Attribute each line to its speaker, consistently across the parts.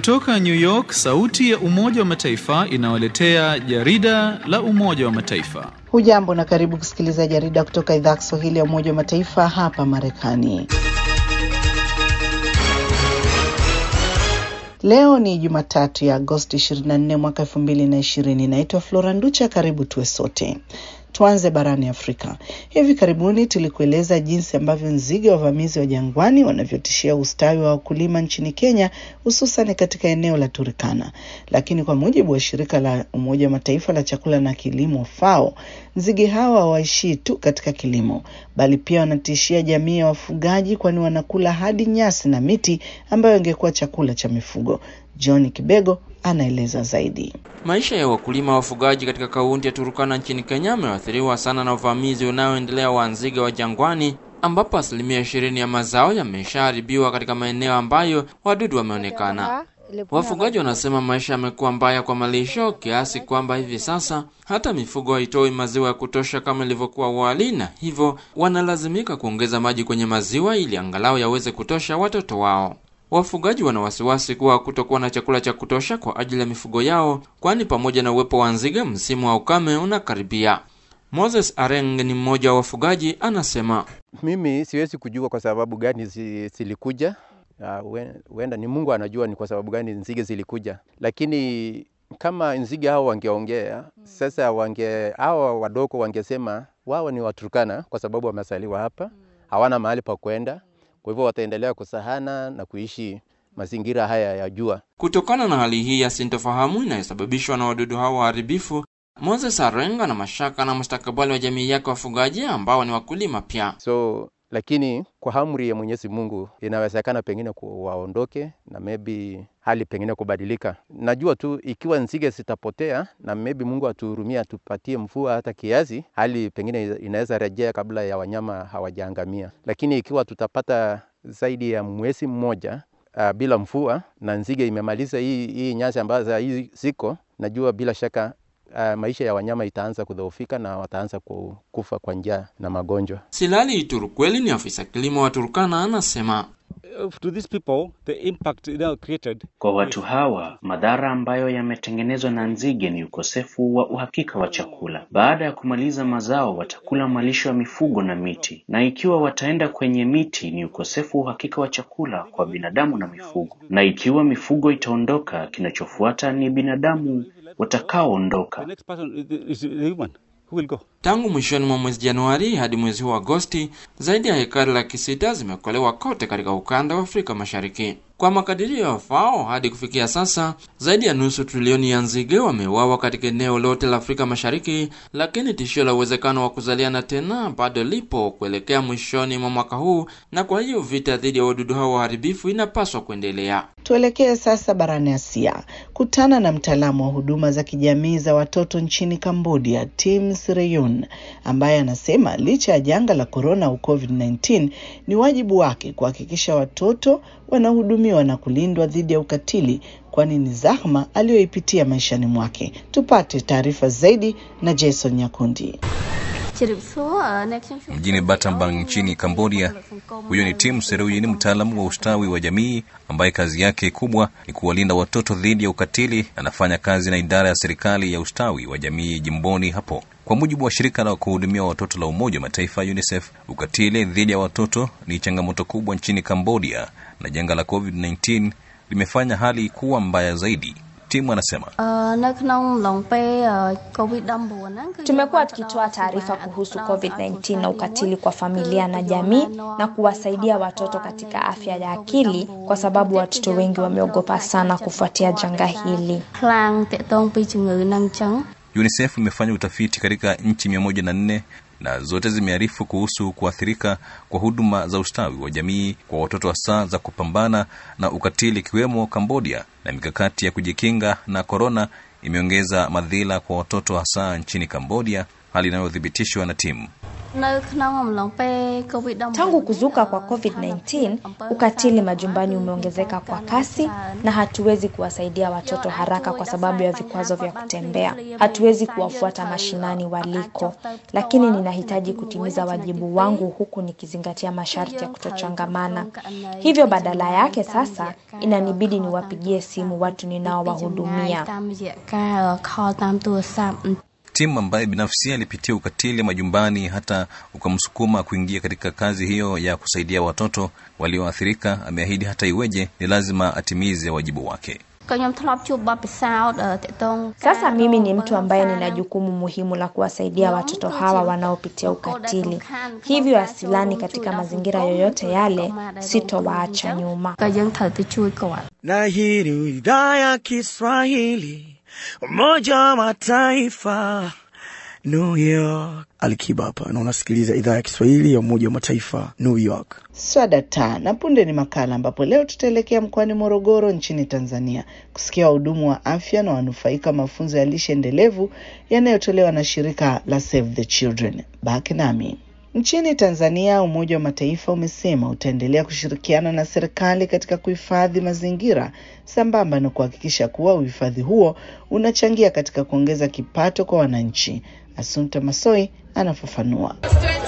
Speaker 1: Kutoka New York, sauti ya Umoja wa Mataifa inawaletea jarida la Umoja wa Mataifa.
Speaker 2: Hujambo na karibu kusikiliza jarida kutoka idhaa ya Kiswahili ya Umoja wa Mataifa hapa Marekani. Leo ni Jumatatu ya Agosti 24 mwaka 2020. Naitwa Flora Nducha, karibu tuwe sote. Tuanze barani Afrika. Hivi karibuni tulikueleza jinsi ambavyo nzige wavamizi wa jangwani wanavyotishia ustawi wa wakulima nchini Kenya, hususan katika eneo la Turkana. Lakini kwa mujibu wa shirika la Umoja wa Mataifa la chakula na kilimo FAO, nzige hawa hawaishii tu katika kilimo, bali pia wanatishia jamii ya wafugaji, kwani wanakula hadi nyasi na miti ambayo ingekuwa chakula cha mifugo. John Kibego anaeleza zaidi.
Speaker 3: Maisha ya wakulima wafugaji katika kaunti ya Turukana nchini Kenya yameathiriwa sana na uvamizi unaoendelea wa nzige wa jangwani, ambapo asilimia ishirini ya mazao yameshaharibiwa katika maeneo ambayo wadudu wameonekana. Wafugaji wanasema maisha yamekuwa mbaya kwa malisho kiasi kwamba hivi sasa hata mifugo haitoi maziwa ya kutosha kama ilivyokuwa awali, na hivyo wanalazimika kuongeza maji kwenye maziwa ili angalau yaweze kutosha watoto wao. Wafugaji wana wasiwasi kuwa kutokuwa na chakula cha kutosha kwa ajili ya mifugo yao, kwani pamoja na uwepo wa nzige, msimu wa ukame unakaribia. Moses Areng ni mmoja wa wafugaji, anasema
Speaker 4: mimi siwezi kujua kwa sababu gani zilikuja. Huenda uh, ni Mungu anajua ni kwa sababu gani nzige zilikuja, lakini kama nzige hao wangeongea sasa, wange hao wadogo wangesema wao ni Waturkana kwa sababu wamesaliwa hapa, hawana mahali pa kwenda kwa hivyo wataendelea kusahana na kuishi mazingira haya ya jua.
Speaker 3: Kutokana na hali hii ya sintofahamu inayosababishwa na wadudu hao waharibifu, Moses Arenga na mashaka na mustakabali wa jamii yake wafugaji ambao ni wakulima pia.
Speaker 4: So lakini kwa amri ya Mwenyezi Mungu inawezekana pengine waondoke na maybe hali pengine kubadilika. Najua tu ikiwa nzige zitapotea na maybe Mungu atuhurumia, atupatie mvua hata kiasi, hali pengine inaweza rejea kabla ya wanyama hawajaangamia. Lakini ikiwa tutapata zaidi ya mwezi mmoja uh, bila mvua na nzige imemaliza hii, hii nyasi ambazo hii ziko, najua bila shaka Uh, maisha ya wanyama itaanza kudhoofika na wataanza kufa kwa njaa na magonjwa.
Speaker 3: Silali Turukweli ni afisa kilimo wa Turkana, anasema
Speaker 5: To these people, the impact now created...
Speaker 6: Kwa watu hawa madhara ambayo yametengenezwa na nzige ni ukosefu wa uhakika wa chakula. Baada ya kumaliza mazao, watakula malisho ya mifugo na miti, na ikiwa wataenda kwenye miti, ni ukosefu wa uhakika wa chakula kwa binadamu na mifugo, na ikiwa mifugo itaondoka, kinachofuata ni binadamu watakaoondoka.
Speaker 3: Tangu mwishoni mwa mwezi Januari hadi mwezi huu Agosti, zaidi ya hekari laki sita zimekolewa kote katika ukanda wa Afrika Mashariki. Kwa makadirio ya FAO, hadi kufikia sasa zaidi ya nusu trilioni ya nzige wameuawa katika eneo lote la Afrika Mashariki, lakini tishio la uwezekano wa kuzaliana tena bado lipo kuelekea mwishoni mwa mwaka huu, na kwa hiyo vita dhidi ya wadudu hao waharibifu inapaswa kuendelea.
Speaker 2: Tuelekee sasa barani Asia, kutana na mtaalamu wa huduma za kijamii za watoto nchini Cambodia, Tim Sreyun, ambaye anasema licha ya janga la korona au COVID-19 ni wajibu wake kuhakikisha watoto wanahudumiwa na kulindwa dhidi ya ukatili, kwani ni zahma aliyoipitia maishani mwake. Tupate taarifa zaidi na Jason Nyakundi.
Speaker 7: Mjini Battambang nchini Cambodia. Huyo ni Tim Seruyini, mtaalamu wa ustawi wa jamii ambaye kazi yake kubwa ni kuwalinda watoto dhidi ya ukatili. Anafanya kazi na idara ya serikali ya ustawi wa jamii jimboni hapo. Kwa mujibu wa shirika la kuhudumia watoto la Umoja wa Mataifa UNICEF, ukatili dhidi ya watoto ni changamoto kubwa nchini Cambodia, na janga la COVID-19 limefanya hali kuwa mbaya zaidi. Timu anasema
Speaker 8: tumekuwa tukitoa taarifa kuhusu COVID-19 na ukatili kwa familia na jamii na kuwasaidia watoto katika afya ya akili, kwa sababu watoto wengi wameogopa sana kufuatia janga hili.
Speaker 7: UNICEF imefanya utafiti katika nchi mia moja na nne na zote zimearifu kuhusu kuathirika kwa huduma za ustawi wa jamii kwa watoto hasa za kupambana na ukatili ikiwemo Cambodia, na mikakati ya kujikinga na korona imeongeza madhila kwa watoto hasa nchini Cambodia, hali inayothibitishwa na timu.
Speaker 8: Tangu kuzuka kwa COVID-19, ukatili majumbani umeongezeka kwa kasi na hatuwezi kuwasaidia watoto haraka kwa sababu ya vikwazo vya kutembea. Hatuwezi kuwafuata mashinani waliko, lakini ninahitaji kutimiza wajibu wangu huku nikizingatia masharti ya kutochangamana. Hivyo badala yake sasa inanibidi niwapigie simu watu ninaowahudumia.
Speaker 7: Tim ambaye binafsi alipitia ukatili majumbani hata ukamsukuma kuingia katika kazi hiyo ya kusaidia watoto walioathirika, ameahidi hata iweje, ni lazima atimize wajibu wake.
Speaker 8: Sasa mimi ni mtu ambaye nina jukumu muhimu la kuwasaidia watoto hawa wanaopitia ukatili. Hivyo asilani katika mazingira yoyote yale, sitowaacha nyuma.
Speaker 9: Na hii ni idhaa ya Kiswahili Umoja wa Mataifa, New York. Alikiba hapa na unasikiliza idhaa ya Kiswahili ya Umoja wa Mataifa, New York.
Speaker 2: Swadata na punde ni makala ambapo leo tutaelekea mkoani Morogoro nchini Tanzania kusikia wahudumu wa afya na wanufaika mafunzo ya lishe endelevu yanayotolewa na shirika la Save the Children. Baki nami. Nchini Tanzania, Umoja wa Mataifa umesema utaendelea kushirikiana na serikali katika kuhifadhi mazingira sambamba na kuhakikisha kuwa uhifadhi huo unachangia katika kuongeza kipato kwa wananchi. Asunta Masoi anafafanua.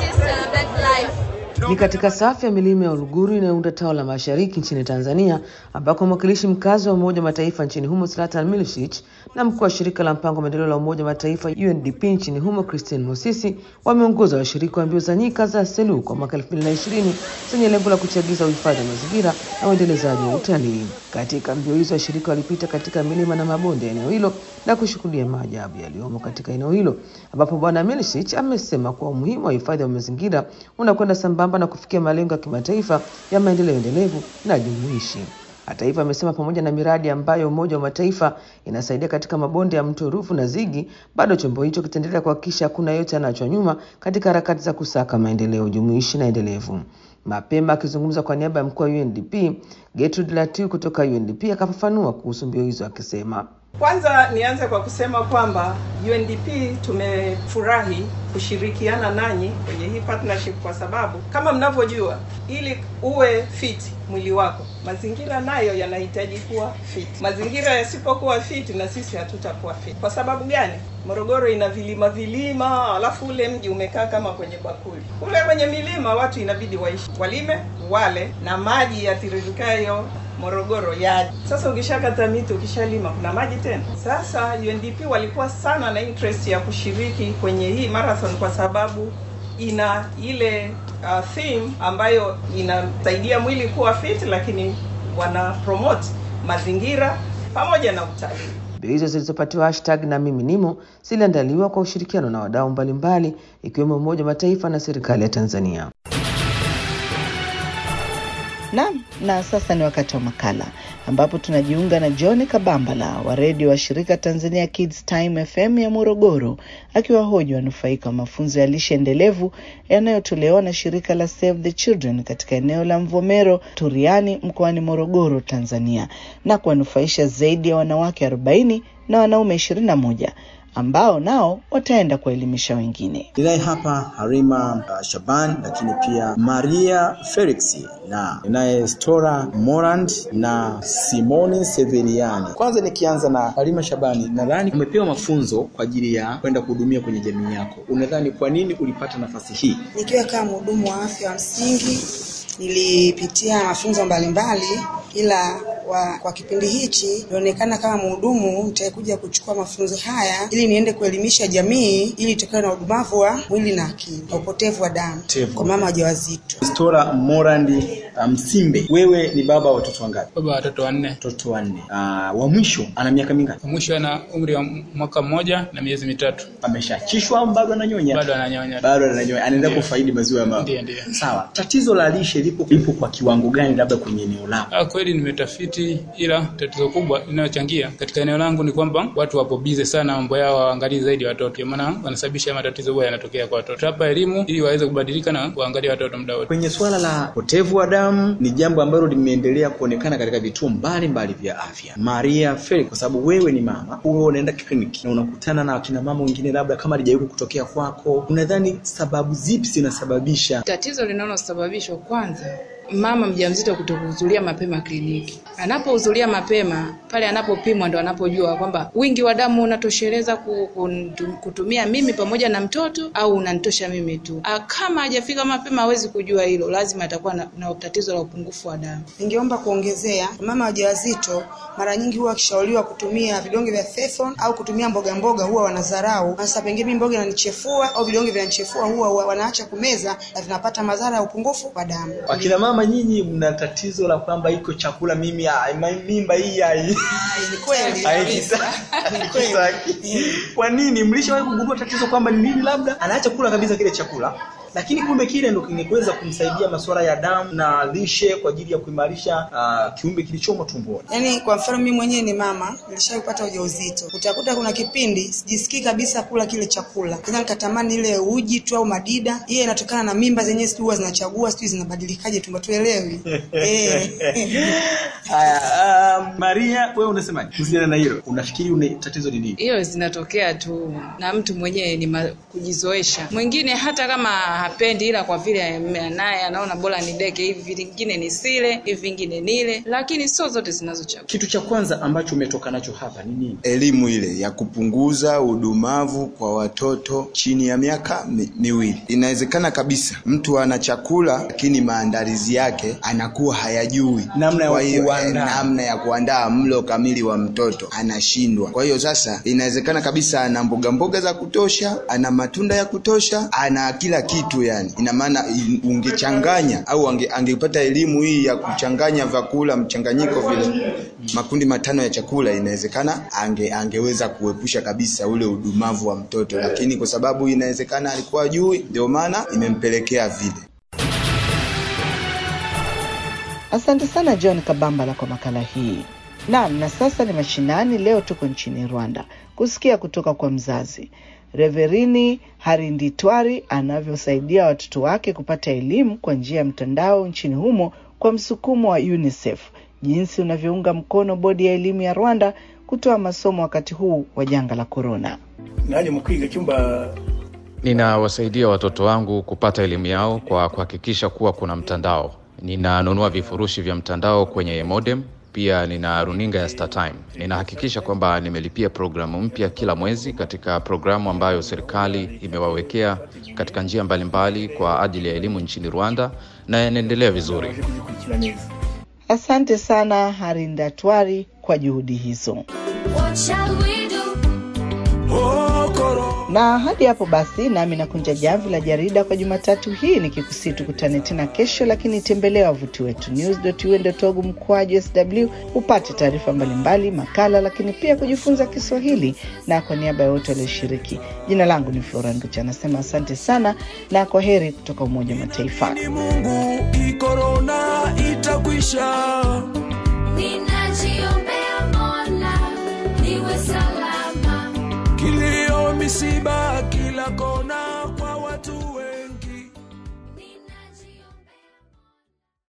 Speaker 10: Ni katika safu ya milima ya Uluguru inayounda tawa la mashariki nchini Tanzania, ambako mwakilishi mkazi wa Umoja wa Mataifa nchini humo Zlatan Milicic na mkuu wa shirika la mpango wa maendeleo la Umoja wa Mataifa UNDP nchini humo Christine Mosisi wameongoza washiriki wa mbio za nyika za Selu kwa mwaka 2020 zenye lengo la kuchagiza uhifadhi wa mazingira na uendelezaji wa utalii. Katika mbio hizo washiriki walipita katika milima na mabonde ya eneo hilo na kushuhudia maajabu yaliyomo katika eneo hilo, ambapo Bwana Milicic amesema kuwa umuhimu wa hifadhi wa mazingira unakwenda sambamba na kufikia malengo ya kimataifa ya maendeleo endelevu na jumuishi. Hata hivyo, amesema pamoja na miradi ambayo Umoja wa Mataifa inasaidia katika mabonde ya mto Ruvu na Zigi, bado chombo hicho kitaendelea kuhakikisha hakuna yote anaachwa nyuma katika harakati za kusaka maendeleo jumuishi na endelevu. Mapema akizungumza kwa niaba ya mkuu wa UNDP Gertrude Latiu kutoka UNDP akafafanua kuhusu mbio hizo akisema
Speaker 11: kwanza nianze kwa kusema kwamba UNDP tumefurahi kushirikiana nanyi kwenye hii partnership kwa sababu kama mnavyojua, ili uwe fit mwili wako, mazingira nayo yanahitaji kuwa fit. Mazingira yasipokuwa fit, na sisi hatutakuwa fit. Kwa sababu gani? Morogoro ina vilima vilima, alafu ule mji umekaa kama kwenye bakuli. Kule kwenye milima watu inabidi waishi, walime, wale, na maji yatiririkayo Morogoro yaje. Sasa ukishakata miti, ukishalima, kuna maji tena? Sasa UNDP walikuwa sana na interest ya kushiriki kwenye hii marathon kwa sababu ina ile uh, theme ambayo inasaidia mwili kuwa fit, lakini wana promote mazingira pamoja na utalii.
Speaker 10: Mbio hizo zilizopatiwa hashtag na mimi nimo ziliandaliwa kwa ushirikiano na wadau mbalimbali ikiwemo Umoja wa Mataifa na serikali ya Tanzania.
Speaker 2: Naam, na sasa ni wakati wa makala ambapo tunajiunga na John Kabambala wa redio wa shirika Tanzania Kids Time FM ya Morogoro akiwahoji wanufaika wa mafunzo ya lishe endelevu yanayotolewa na shirika la Save the Children katika eneo la Mvomero Turiani mkoani Morogoro, Tanzania na kuwanufaisha zaidi ya wanawake 40 na wanaume 21 ambao nao wataenda kuwaelimisha wengine.
Speaker 12: Ninaye hapa Harima uh, Shaban, lakini pia Maria Felix na ninaye Stora Morand na Simoni Severiani. Kwanza nikianza na Harima Shabani, nadhani umepewa mafunzo kwa ajili ya kwenda kuhudumia kwenye jamii yako. Unadhani kwa nini ulipata nafasi hii?
Speaker 13: Nikiwa kama mhudumu wa afya wa msingi nilipitia mafunzo mbalimbali ila wa, kwa kipindi hichi nilionekana kama mhudumu nitakuja kuchukua mafunzo haya ili niende kuelimisha jamii ili itokane na udumavu wa mwili na akili na upotevu wa damu kwa mama wajawazito.
Speaker 12: Stora Morandi Msimbe, um, wewe ni baba wa watoto wangapi?
Speaker 14: Baba wa watoto wanne.
Speaker 12: Watoto wanne. Uh, wa mwisho ana miaka mingapi?
Speaker 14: Wa mwisho ana umri wa mwaka mmoja na miezi mitatu.
Speaker 12: Ameshachishwa au bado ananyonya?
Speaker 14: Bado ananyonya.
Speaker 12: Bado ananyonya. Anaenda kufaidi maziwa ya mama.
Speaker 14: Ndiyo, ndiyo.
Speaker 12: Sawa. Tatizo la lishe lipo lipo kwa kiwango gani labda kwenye eneo lako?
Speaker 14: Ah, kweli nimetafiti, ila tatizo kubwa linalochangia katika eneo langu ni kwamba watu wapo bize sana, mambo yao waangalie zaidi watoto, ndio maana wanasababisha matatizo huwa yanatokea kwa watoto. Hapa elimu ili waweze kubadilika na kuangalia watoto muda wote.
Speaker 12: Kwenye swala la upotevu wa damu damu ni jambo ambalo limeendelea kuonekana katika vituo mbalimbali vya afya. Maria Felix, kwa sababu wewe ni mama, huwa unaenda kliniki na unakutana na akina mama wengine, labda kama halijawahi kutokea kwako, unadhani sababu zipi zinasababisha
Speaker 15: Tatizo linalosababishwa kwanza mama mjamzito kutokuhudhuria mapema kliniki. Anapohudhuria mapema pale anapopimwa ndo anapojua kwamba wingi wa damu unatosheleza ku- kuntu- kutumia mimi pamoja na mtoto au unanitosha mimi tu. Ah, Kama hajafika mapema hawezi kujua hilo, lazima atakuwa na, na tatizo la upungufu wa damu.
Speaker 13: Ningeomba kuongezea, mama wajawazito mara nyingi huwa wakishauriwa kutumia vidonge vya Fefon au kutumia mboga mboga huwa wanadharau. Sasa pengine mimi mboga inanichefua au vidonge vinanichefua, huwa huwa wanaacha kumeza na vinapata madhara ya upungufu wa damu.
Speaker 12: akina mama nyinyi mna tatizo la kwamba iko chakula mimi ai, ma- mimba hii ai
Speaker 13: Ni kweli
Speaker 12: haikisa- haikisaki. Kwa nini mlishawahi kugundua tatizo kwamba ni nini? Labda anaacha kula kabisa kile chakula, lakini kumbe kile ndo kingeweza kumsaidia masuala ya damu na lishe kwa ajili ya kuimarisha uh, kiumbe kilichomo tumboni.
Speaker 13: Yaani kwa mfano mimi mwenyewe ni mama, nilishawahi kupata ujauzito. Utakuta kuna kipindi sijisikii kabisa kula kile chakula. Kwanza nikatamani ile uji tu au madida. Hiyo inatokana na mimba zenyewe sijui huwa zinachagua, sijui zinabadilikaje tumbo tuelewi. Eh.
Speaker 12: Haya, um, Maria, wewe unasemaje kuhusiana na hilo? Unafikiri une tatizo ni nini?
Speaker 15: Hiyo zinatokea tu na mtu mwenyewe ni ma- kujizoesha. Mwingine hata kama hapendi, ila kwa vile ame- naye anaona bora nideke hivi, vingine nisile, hivi vingine nile, lakini sio zote zinazochagua.
Speaker 12: Kitu cha kwanza ambacho umetoka nacho hapa ni nini?
Speaker 16: elimu ile ya kupunguza udumavu kwa watoto chini ya miaka mi, miwili. Inawezekana kabisa mtu ana chakula lakini maandalizi yake anakuwa hayajui
Speaker 12: Namna ya
Speaker 16: Kwa hiyo,
Speaker 12: kuandaa.
Speaker 16: eh, namna ya kuandaa mlo kamili wa mtoto anashindwa. Kwa hiyo sasa inawezekana kabisa ana mboga mboga za kutosha, ana matunda ya kutosha, ana kila kitu yani. Ina maana i- ungechanganya au ange, angepata elimu hii ya kuchanganya vyakula mchanganyiko vile makundi matano ya chakula, inawezekana ange, angeweza kuepusha kabisa ule udumavu wa mtoto, lakini kwa sababu inawezekana alikuwa jui, ndio maana imempelekea vile.
Speaker 2: Asante sana John Kabambala kwa makala hii. Naam, na sasa ni mashinani. Leo tuko nchini Rwanda kusikia kutoka kwa mzazi Reverini Harinditwari anavyosaidia watoto wake kupata elimu kwa njia ya mtandao nchini humo kwa msukumo wa UNICEF, jinsi unavyounga mkono bodi ya elimu ya Rwanda kutoa masomo wakati huu wa janga la korona.
Speaker 17: nanjye mu kwiga icyumba
Speaker 18: Ninawasaidia watoto wangu kupata elimu yao kwa kuhakikisha kuwa kuna mtandao. Ninanunua vifurushi vya mtandao kwenye modem, pia nina runinga ya StarTime. Ninahakikisha kwamba nimelipia programu mpya kila mwezi katika programu ambayo serikali imewawekea katika njia mbalimbali kwa ajili ya elimu nchini Rwanda na inaendelea vizuri.
Speaker 17: kuzikurikira neza
Speaker 2: Asante sana Harindatwari kwa juhudi hizo. Na hadi hapo basi, nami nakunja jamvi la jarida kwa Jumatatu hii nikikusii tukutane tena kesho, lakini tembelea wavuti wetu news.un.org mkwaju sw upate taarifa mbalimbali, makala, lakini pia kujifunza Kiswahili. Na kwa niaba ya wote walioshiriki, jina langu ni Flora Nducha, anasema asante sana na kwa heri kutoka Umoja wa Mataifa.
Speaker 19: Mungu, hii korona itakwisha.
Speaker 20: Ninajiombea